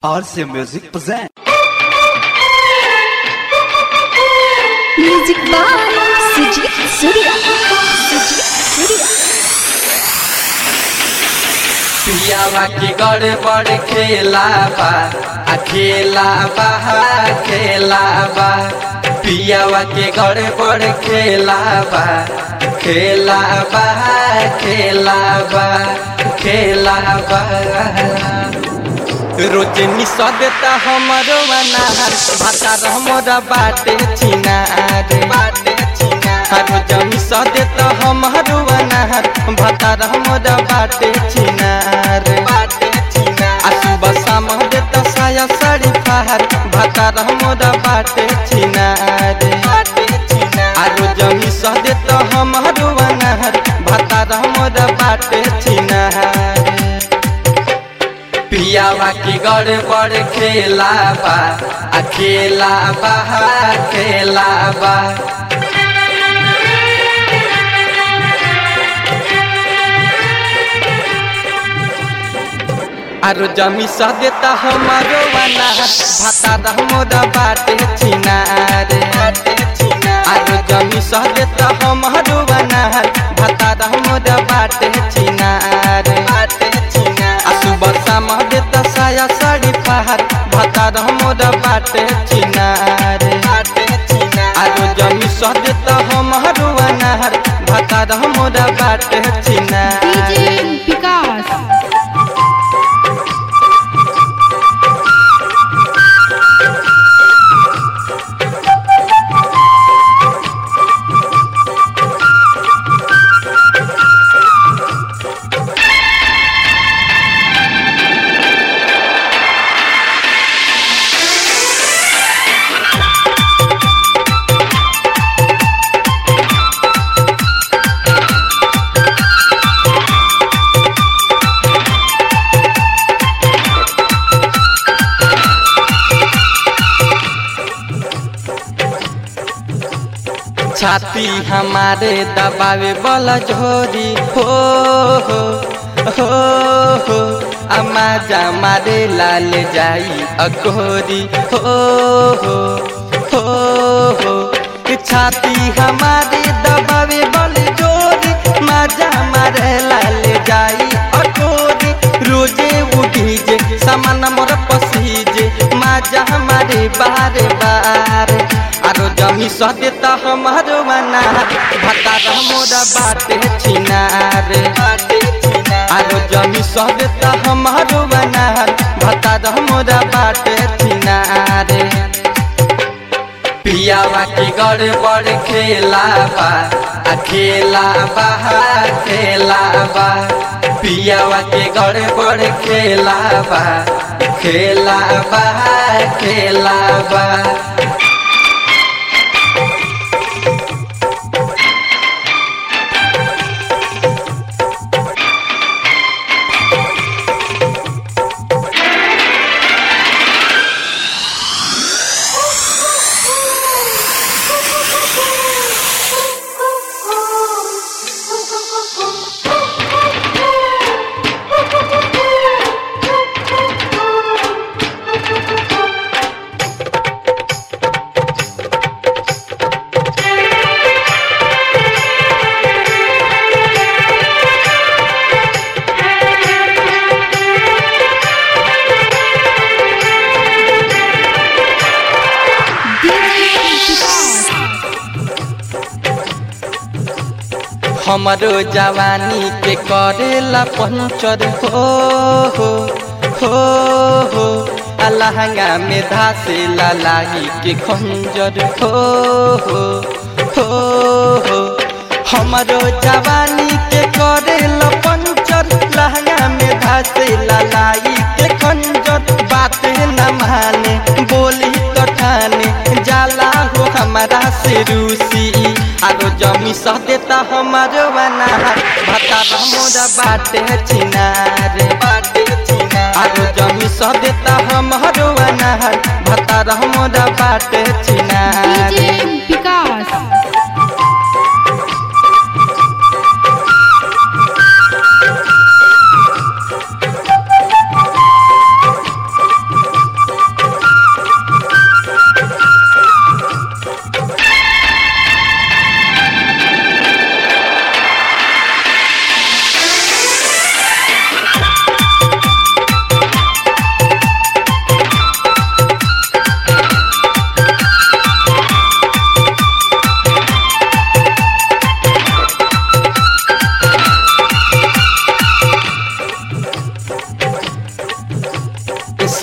RC Music present. Music by Sujit Surya. Sujit Surya. पियावा के गड़े बड़ खेला बा आ खेला बा खेला बा पियावा के गड़े बड़ खेला बा खेला बा खेला बा खेला बा रोज निशा देता हमरो अनार भाता हमरा बाटे छिनार बाटे छिनार रोज निशा देता हमरो अनार भाता हमरा बाटे छिनार बाटे छिनार आ सुबह शाम देता साया साड़ी फहार भाता हमरा बाटे छिनार बाटे छिनार आ रोज निशा देता हमरो अनार भाता हमरा बाटे छिनार पियावा की गड़ बड़ खेला बा आ खेला बा खेला बा आरो जमी सा देता हमारो वाला भाता हमोदा बाटे छिनार आरो जमी सा देता हमारो वाला भाता हमोदा बाटे छिनार आ सुबह शाम देता साया साड़ी फहार भाता हमोदा बाटे छिनार आरो जमी सा देता हमारो वाला भाता हमोदा बाटे छिनार DJ Vikas. छाती हमारे दबावे वाला झोरी हो हो हो हो अम्मा जा मारे लाल जाई अकोरी हो हो हो हो छाती हमारे दबावे वाले झोरी माजा मारे लाल जाई अकोरी रोजे उठी जे सामान मोर पसीजे माजा हमारे बारे बारे आरो जमी सह देता हमारो मना भाता मोरा बाटे छिनार आरो जमी सह देता हमारो मना भाता मोरा बाटे छिनार पियावा की गड़ बड़ खेला बा आ खेला बा खेला बा पियावा के गड़ बड़ खेला बा खेला बा खेला बा DJ Vikas. हमरो जवानी के करेला पंचर हो हो हो हो आ लहंगा में धासे लाही के खंजर हो हो हो हो हमरो जवानी के करेला पंचर लहंगा में धासे लाही के खंजर बात न माने बोली तो ठाने जाला हो हमारा से रूसी आरो जमी सह देता हमारो बना भता मोरा बाटे छिनार बाटे छिनार आरो जमी सह देता हमारो बना भता मोरा बाटे छिनार DJ Vikas.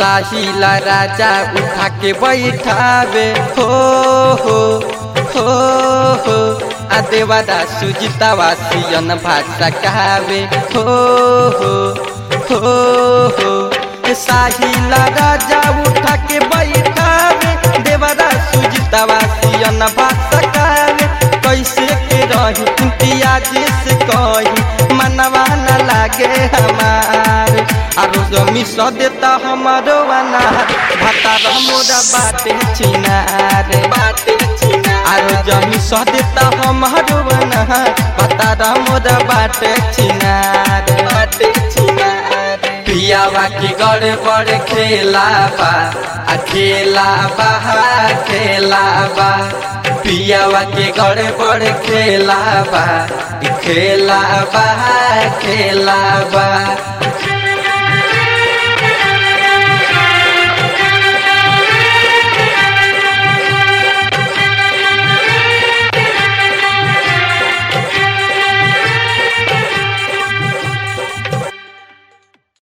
साहिला राजा उठा के बैठावे हो हो हो हो आ देवादा सुजितावा सियन भाषा कहावे हो हो हो हो साहिला राजा उठा के बैठावे देवादा सुजितावा सियन भाषा कहावे कैसे के रही इम्तियाज से कही मनवा न लागे हमार आरो जमी स देता हमारो अनार भातार मोरा बाटे चिनार बाटे चिनार आरो जमी स देता हमारो अनार भातार मोरा बाटे चिनार बाटे चिनार पियावा की गड़े बड़े खेला बा आ खेला बा खेला बा पियावा के गड़े बड़े खेला बा खेला बा खेला बा